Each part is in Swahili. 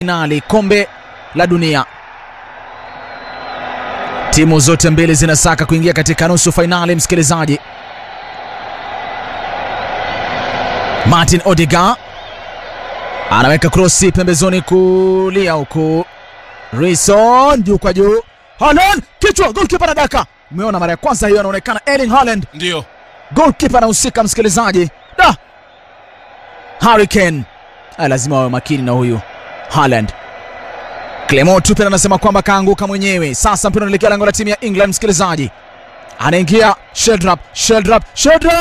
finali kombe la dunia. Timu zote mbili zinasaka kuingia katika nusu fainali. Msikilizaji, Martin Odegaard anaweka krosi pembezoni kulia, huku Rison juu kwa juu, Haaland kichwa, goalkeeper anadaka. Umeona mara ya kwanza hiyo, anaonekana Erling Haaland Ndio. goalkeeper anahusika. Msikilizaji, da Harry Kane Ah, lazima wawe makini na huyu Haaland. Clement Tuchel anasema kwamba kaanguka mwenyewe. Sasa mpira unaelekea lango la timu ya England. Msikilizaji, anaingia Sheldrop, Sheldrop, Sheldrop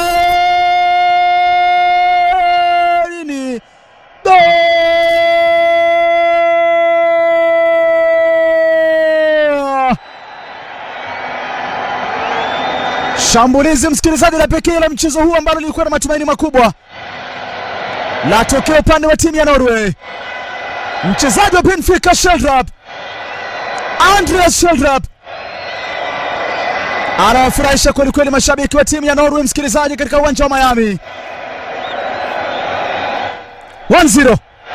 nini? Goal! Shambulizi msikilizaji la pekee la mchezo huu ambalo lilikuwa na matumaini makubwa la tokeo upande wa timu ya Norway. Mchezaji wa Benfica Sheldrop, Andreas Sheldrop anawafurahisha kwelikweli mashabiki wa timu ya Norway, msikilizaji, katika uwanja wa Miami. 1-0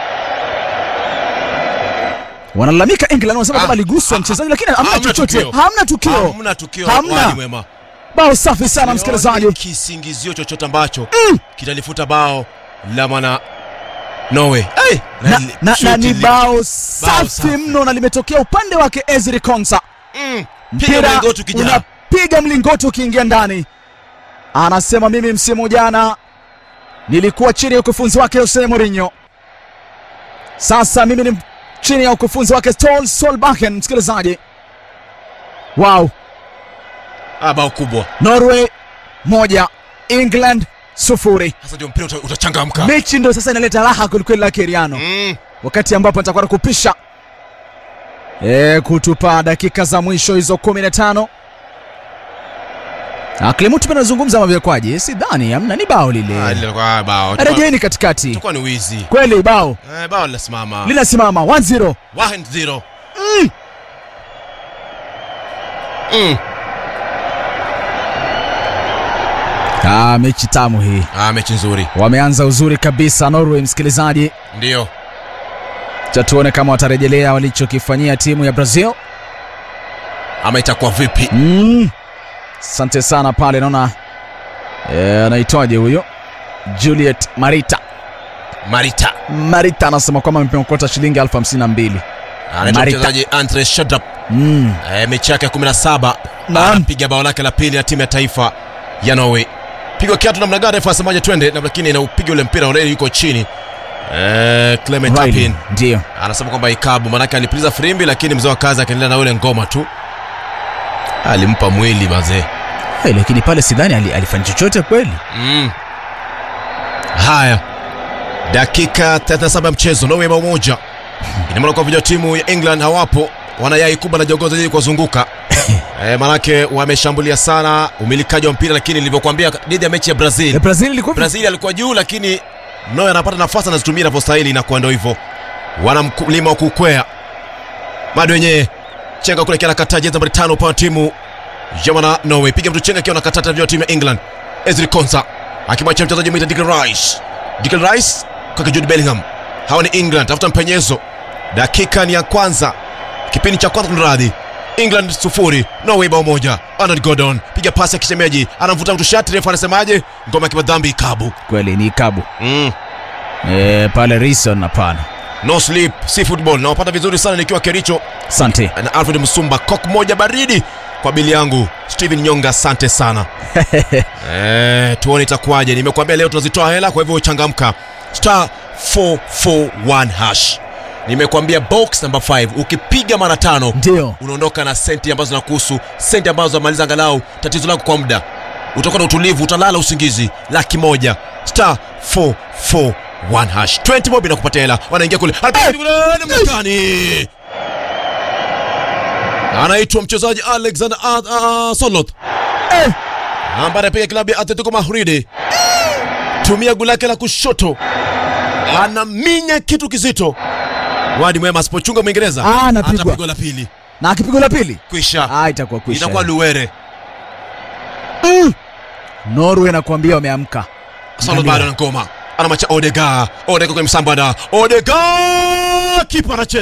wanalalamika England, wanasema Ah, kama aliguswa ah, mchezaji, lakini hamna hamna chochote, tukio. hamna tukio, Hamna tukio. Hamna. Wadi mwema. bao safi sana msikilizaji. Sioni kisingizio chochote ambacho kitalifuta bao la mwana Norway. Hey, na, li- na, na shuti ni li- bao safi safi. mno na limetokea upande wake Ezri Konsa. Mm, piga Mpira mlingoti ukijaa. unapiga mlingoti ukiingia ndani. Anasema mimi msimu jana nilikuwa chini ya ukufunzi wake Jose Mourinho, sasa mimi ni chini ya ukufunzi wake Ståle Solbakken. Msikilizaji, wow, Ah, bao kubwa. Norway moja England sufuri. Sasa ndio mpira uta- utachangamka. Mechi ndio sasa inaleta raha kwelikweli la Keriano. Mm, wakati ambapo nitakuwa nakupisha e, kutupa dakika za mwisho hizo 15. Ah, Clement pia anazungumza mavyakwaji, sidhani amna, ni bao ah, lile. lilikuwa bao. Rejeni katikati, Itakuwa ni wizi. kweli bao Eh, bao linasimama. linasimama 1-0. 1-0. Mm. Ah, mechi tamu hii, Ah, mechi nzuri. wameanza uzuri kabisa Norway. Msikilizaji, Ndio. cha tuone kama watarejelea walichokifanyia timu ya Brazil. Ama itakuwa vipi? Mm. Asante sana pale, naona eh, anaitwaje huyo Juliet Marita Marita. Marita anasema kwamba amepokota shilingi elfu hamsini na mbili. Anaitwa Marita. mchezaji Andre Shadrap. Mm. Eh, mechi yake ya 17 Naam. anapiga bao lake la pili na timu ya taifa ya Norway. Pigwa kiatu namna gani refa asemaje twende na lakini inaupiga ule mpira ule yuko chini. Eh, Clement Riley, Tapin Ndio. anasema kwamba ikabu manake alipuliza firimbi lakini mzee wa kazi akaendelea na ule ngoma tu. Alimpa mwili mazee. Hey, lakini pale sidhani ali, alifanya chochote kweli. Mm. Haya, dakika 37 ya mchezo, Norway bao moja. Ina maana kwa vijana timu ya England hawapo, wanayai kubwa na jongoza ili kuwazunguka e, manake wameshambulia sana umilikaji wa mpira, lakini nilivyokuambia dhidi ya mechi ya Brazil, Eh, Brazil ilikuwa Brazil alikuwa juu, lakini Norway anapata nafasi anazitumia inavyostahili, inakuwa ndio hivyo, wana mlima wa kukwea bado wenyewe chenga kule kiana kataa jezi nambari tano upande wa timu ya wana Norway, piga mtu chenga akiwa nakatata vya timu ya England, Ezri Konsa akimwachia mchezaji mwita Declan Rice, Declan Rice kwake Jude Bellingham. Hawa ni England, tafuta mpenyezo. Dakika ni ya kwanza, kipindi cha kwanza, kunradhi. England sufuri Norway bao moja. Arnold Gordon piga pasi ya kishemeji, anamvuta mtu shati, refu anasemaje? Ngoma ya kimadhambi ikabu. kweli ni ikabu. Mm. Eh, pale Rison hapana. No sleep, si football. Nawapata vizuri sana nikiwa Kericho Asante. na Alfred Msumba, kok moja baridi kwa bili yangu Steven Nyonga, asante sana. Eh, tuone itakuwaje. Nimekuambia leo tunazitoa hela, kwa hivyo changamka. Star 441 hash. Nimekuambia box number 5 ukipiga mara tano Ndio. unaondoka na senti ambazo zinakuhusu, senti ambazo zamaliza angalau tatizo lako kwa muda. Utakuwa na utulivu, utalala usingizi. Laki moja star 441 hash 20 bob inakupatia hela. Wanaingia kule Marekani, anaitwa mchezaji Alexander uh, uh, Soloth Eh, ambaye anapiga klabu ya Atletico Madrid. Tumia goli lake la kushoto, anaminya kitu kizito. Wadi mwema asipochunga Mwingereza Ah, anapigwa. atapigwa la pili, na akipigwa la pili kwisha ah, itakuwa kwisha. itakuwa luwere. Norway nakwambia wameamka. Solo bado na ngoma, anamacha Odega, Odega kwenye msambada, Odega kipa anacheza